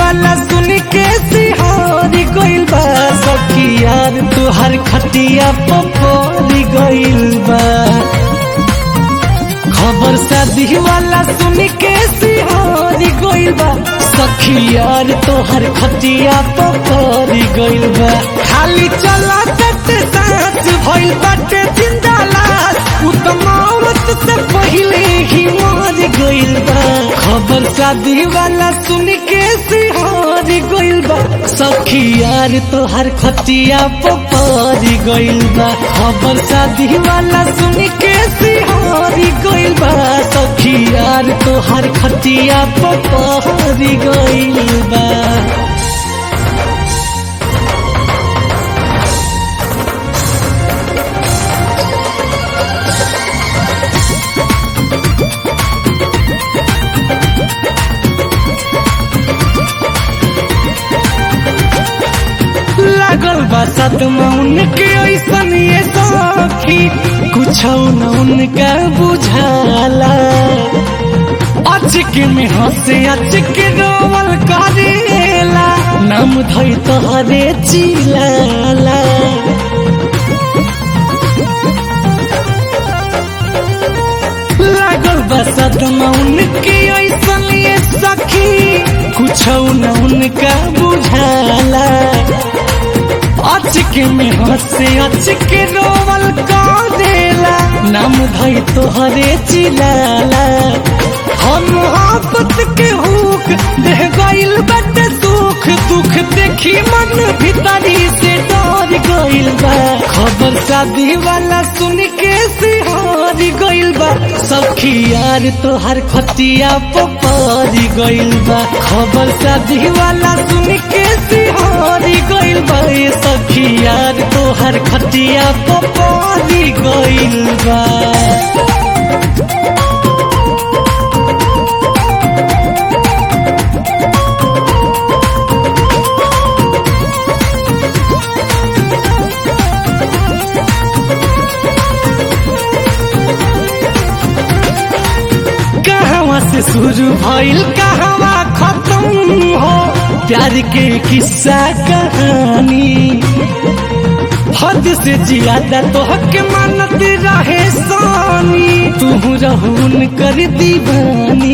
वाला सुन के सिहारी गइल बा सखी यार तुहार खटिया पपरी गइल बा खबर शादी वाला सुन के सिहारी गइल बा सखी यार तोहर खटिया पपरी गइल बा खाली चला तट सांस भइल बाटे जिंदा लाश उ त मौत से पहिले ही मर गइल बा खबर शादी वाला सुन के सिहारी गइल बा सखी यार तोहर खटिया पपरी गइल बा खबर शादी वाला सुन के सिहारी गइल बा सखी यार तोहर खटिया पपरी गइल बा लागल बा सदमा उनके ऐसन ये सखी कुछ न उनका बुझाला अचक में हंसे अचक रोवल करेला नाम धई तोहरे चिलाला लागल बा सदमा उनके ऐसन ये सखी कुछ न उनका बुझाला अचक में हंसे अचक रोवल करेला नाम धई तोहरे चिलाला हम मोहब्बत के हुक देह गइल बटे दुख दुख देखी मन भीतरी से डर गइल बा खबर शादी वाला सुन के सिहारी गइल बा सखी यार तोहर खतिया पपरी गइल बा खबर शादी वाला सुन के सिहारी गइल बा ए सखी यार तोहर खतिया पपरी गइल बा कहवा से शुरू भइल कहवा खत्म हो प्यार के किस्सा कहानी हद से ज्यादा तो हक मानत रहे सानी तू रहून कर दीवानी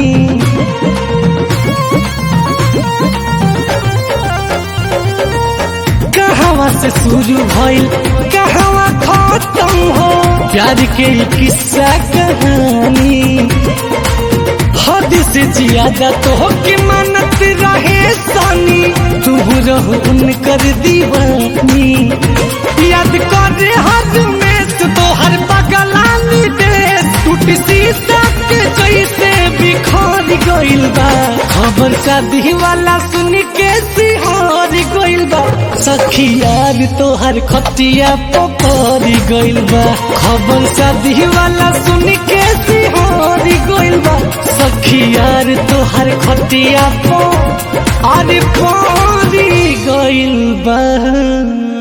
कहवा से शुरू भइल कहवा खत्म हो प्यार के किस्सा कहानी हद से ज्यादा तो के मानत रहे सानी तू रहून कर दीवानी याद कर हर में तो हर बगलानी देश टूट शीशा के जैसे बिखर गइल बा खबर शादी वाला सुन के सिहार गइल बा सखी यार तोहर खटिया पपरी गइल बा खबर शादी वाला सुन के सिहार गइल बा सखी यार तोहर खटिया पो अरे परी गइल बा